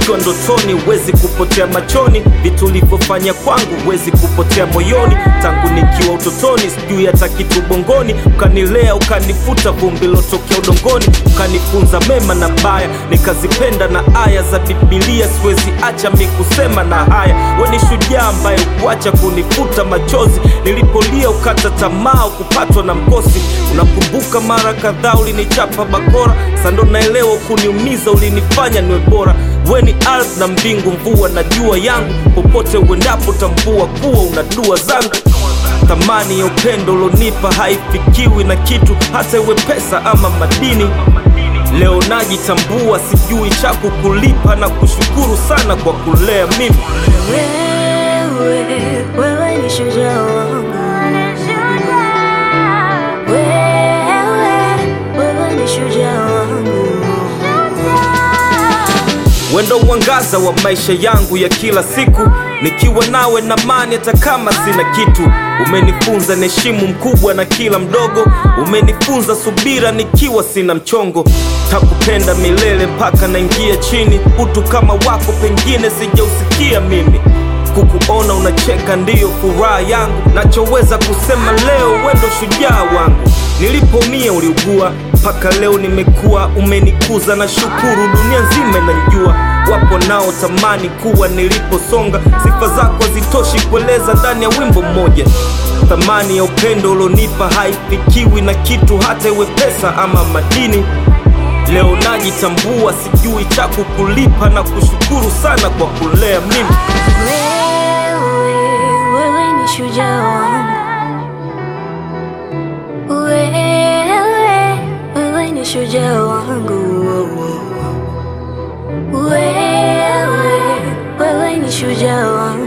ukiwa ndotoni huwezi kupotea machoni vitu ulivyofanya kwangu huwezi kupotea moyoni tangu nikiwa utotoni sijui hata kitu bongoni ukanilea ukanifuta vumbi lotokea udongoni ukanifunza mema na baya nikazipenda na aya za bibilia siwezi acha mi kusema na haya we ni shujaa ambaye ukuacha kunifuta machozi nilipolia ukata tamaa kupatwa na mkosi unakumbuka mara kadhaa ulinichapa bakora sando naelewa kuniumiza ulinifanya niwe bora we ni ardhi na mbingu mvua na jua yangu popote uendapo tambua kuwa una dua zangu thamani ya upendo ulonipa haifikiwi na kitu hata iwe pesa ama madini leo najitambua sijui cha kukulipa na kushukuru sana kwa kulea mimi Wewe, wewe ni shujaa wangu. Wewe, wewe ni shujaa wangu. wendo mwangaza wa maisha yangu ya kila siku nikiwa nawe na mani hata kama sina kitu umenifunza niheshimu mkubwa na kila mdogo umenifunza subira nikiwa sina mchongo takupenda milele mpaka naingia chini utu kama wako pengine sijausikia mimi kukuona unacheka ndiyo furaha yangu nachoweza kusema leo wendo shujaa wangu nilipomia uliugua mpaka leo nimekuwa umenikuza na shukuru dunia nzima inanijua wapo nao tamani kuwa niliposonga sifa zako hazitoshi kueleza ndani ya wimbo mmoja thamani ya upendo ulionipa haifikiwi na kitu hata iwe pesa ama madini leo najitambua sijui cha kukulipa na kushukuru sana kwa kulea mimi Wewe, wewe ni shujaa wangu. Wewe, wewe ni shujaa wangu. Wewe, wewe ni shujaa wangu.